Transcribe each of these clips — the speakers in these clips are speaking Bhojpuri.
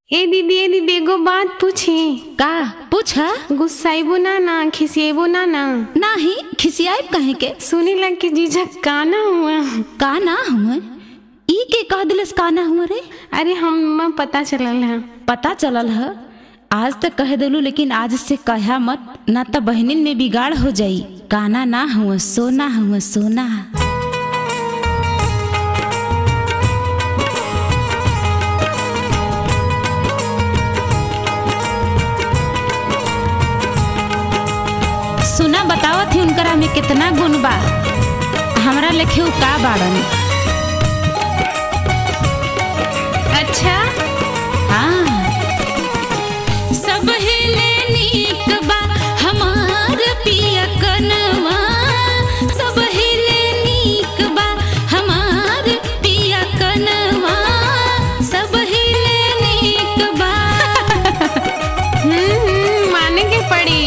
ए दीदी ए दीदी एगो बात पूछी का पूछा गुस्साइबो ना ना खिसिएबो ना ना नाही खिसियाब कहे के सुनी लग के जीजा काना हुआ का ना हुए ई के कह दिलस का ना हुए रे अरे हम पता चलल है पता चलल है आज तक कह दिलू लेकिन आज से कहा मत ना तो बहनिन में बिगाड़ हो जाई काना ना हुआ सोना हुआ सोना सुना बतावत ही उनकरा में कितना गुण बा हमरा लेखे उ का बाड़न अच्छा हाँ सब हिले नीक बा हमार पिया कनवा सब हिले नीक बा हमार पिया कनवा सब हिले नीक बा हम्म हम्म, माने के पड़ी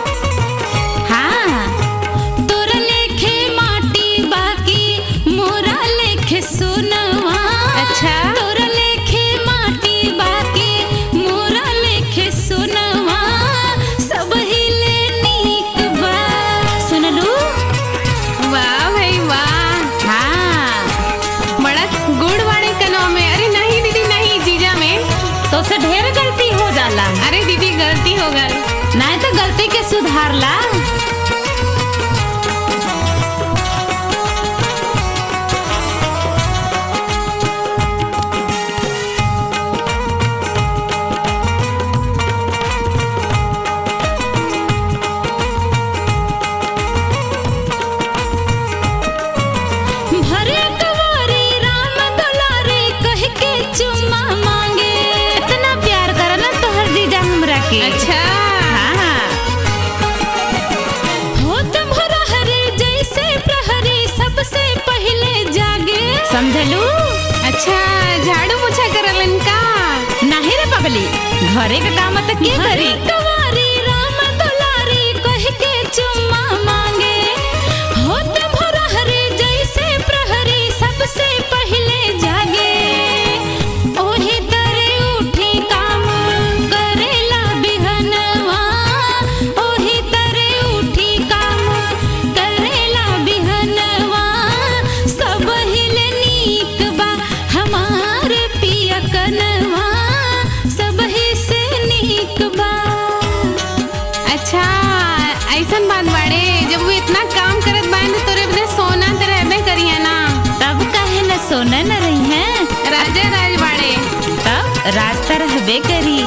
हाँ तोर लेखे माटी बाकी मोरा लेखे सोनवा अच्छा। तोर लेखे माटी बाकी मोरा लेखे सोनवा सब हिले नीक बा सुनलू वाह भाई वाह हाँ बड़ा गुड़ वाले कनौ में अरे नहीं दीदी नहीं जीजा में तो से ढेर गलती हो जाला अरे दीदी गलती हो गई नहीं तो गलती के सुधारला भरे कवारी राम दुलारे कह के चुम्मा मांगे इतना प्यार करन तोहर जीजा हमरा के अच्छा हाँ होत भरा हरे जैसे प्रहरी सबसे पहले जागे समझलू अच्छा झाड़ू पोछा करलन का नाही रे पगली घरे का काम त के करी कवारी राम दुलारी कह के चुम्मा मांगे होत भरा हरे जैसे प्रहरी सबसे पहले जागे ओही तरे उठी काम करेला बिहनवा ओही तरे उठी काम करेला बिहनवा सब हिले नीक बा हमार पिया कनवा सब ही से नीक बा अच्छा ऐसन बात बाड़े जब वो इतना काम करत बान तो तोरे बदे सोना तो रहबे करिए ना तब काहे न सोना न रही है राजा राज बाड़े तब रास्ता रहबे करी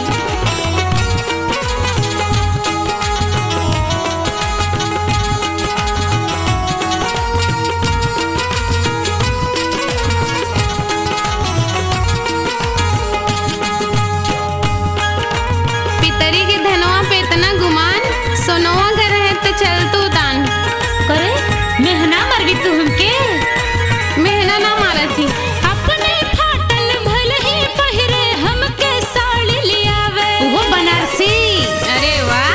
पितरी के धनवा पे इतना गुमान सोनवा घर है तो चल तू तान करे मेहना मरवी तू हमके मेहना ना मारा थी अपने फाटल भल ही पहिरे हमके साड़ी लियावे वो बनारसी अरे वाह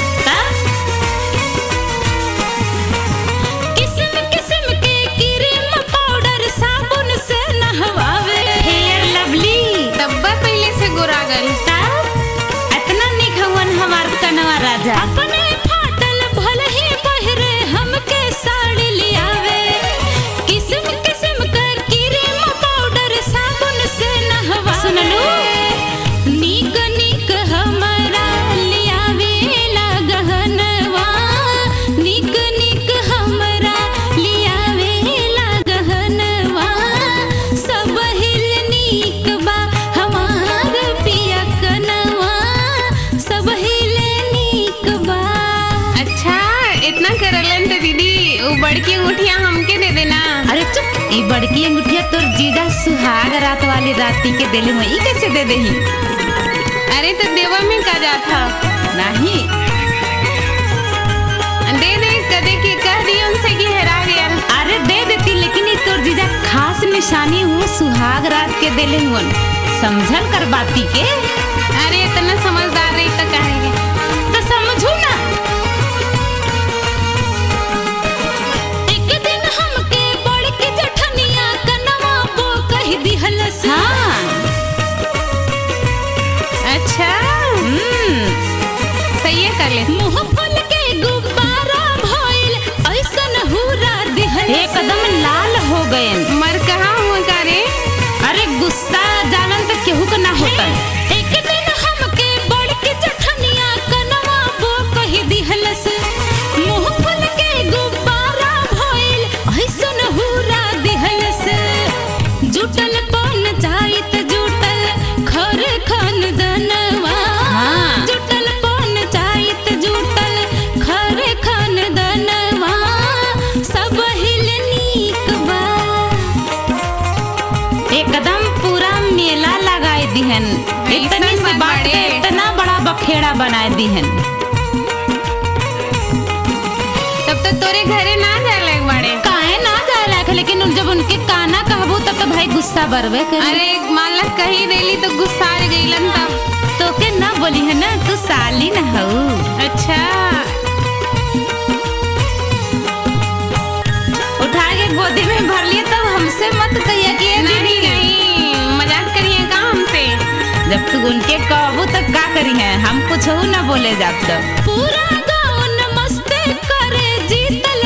किस्म किस्म के क्रीम पाउडर साबुन से नहवावे हेयर लवली तब्बा पहले से गोरा गल इतना निक हवन हमार कनवा राजा अपने फाटल भल ही पहिरे हमके साड़ी लियावे किस्म किस्म कर क्रीम पाउडर साबुन से नहवा सुनलू नीक नीक हमरा लियावे ला गहनवा नीक नीक हमरा लियावे ला गहनवा सब हिल नीक बा हमार पिया कनवा सब हिल नीक बा अच्छा इतना करलन तो दीदी वो बड़की अंगूठिया हमके दे देना अरे चुप ई बड़की अंगूठिया तोर जीजा सुहाग रात वाली राती के दिल में ई कैसे दे देही अरे तो देवा में का जात था नहीं दे दे कदे के कह दी उनसे कि हेरा गया अरे दे देती लेकिन ई तोर जीजा खास निशानी वो सुहाग रात के दिल हुन समझल कर बाती के अरे इतना समझदार रही तो कहेंगे तो समझू ना एक दिन हमके बड़की जठनिया कनवा बो कह दिहलस हाँ लगले मुंह फुल के गुब्बारा भइल ऐसन हुरा दिहल एकदम लाल हो गए मर कहाँ हुआ का रे अरे गुस्सा जानन त केहू के ना होता एक दिन हमके बड़ के चठनिया कनवा बो कही दिहलस मुंह फुल के गुब्बारा भइल ऐसन हुरा दिहलस जुटल पन चाइत जुटल खर खन दनवा जुटल पन चाइत जुटल खर खन दनवा सब हिल नीक बा एकदम पूरा मेला लगाए दिहन इतनी ऐसन से बात बात के बाड़े। इतना बड़ा बखेड़ा बनाए दिहन तब तो तोरे घरे ना जाए लग बाड़े काहे ना जाए लायक लेकिन उन- जब उनके काना कहबू तब तो भाई गुस्सा बरबे करे अरे मान ला कही देली तो गुस्सा आ गईलन तब तो के ना बोली है ना तू साली न हऊ अच्छा उठा के गोदी में भर लिए तब हमसे मत कहिए कि ये नहीं दीदी नहीं मजाक करिए का हमसे जब तू उनके कहबू तब का करी है हम कुछ ना बोले जात तो पूरा गाँव मस्ते करे जीतल